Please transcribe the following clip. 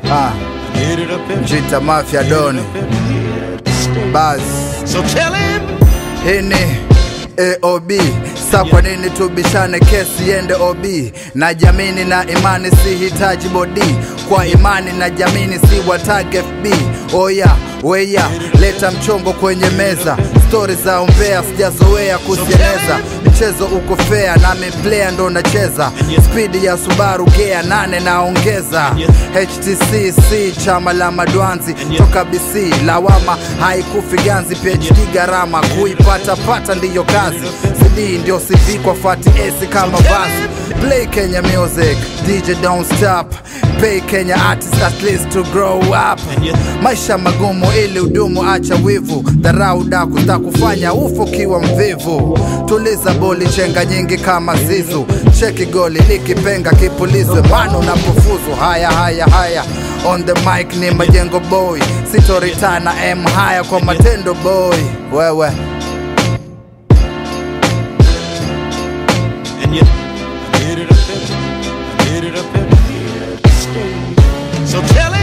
Ah, Get it up in Jita Mafia Doni Baz So tell him Hii ni AOB sa kwa nini tubishane kesi yende OB na jamini na imani sihitaji bodi kwa imani na jamini si watag FB oya weya leta mchongo kwenye meza stori za umbea sijazoea kusieneza mchezo uko fea nami player ndo nacheza spidi ya Subaru gea nane naongeza HTCC chama la madwanzi toka BC lawama haikufi ganzi PhD gharama kuipata pata ndiyo kazi CD ndio CV kwa fati AC kama vazi play Kenya music DJ don't stop pay Kenya artists at least to grow up maisha magumu ili udumu acha wivu dharau daku takufanya ufo kiwa mvivu tuliza boli chenga nyingi kama zizu cheki goli likipenga kipulizwe mano na kufuzu haya haya haya on the mic ni majengo boy sitoritana m haya kwa matendo boy wewe and you get it up in get it up in here. So tell him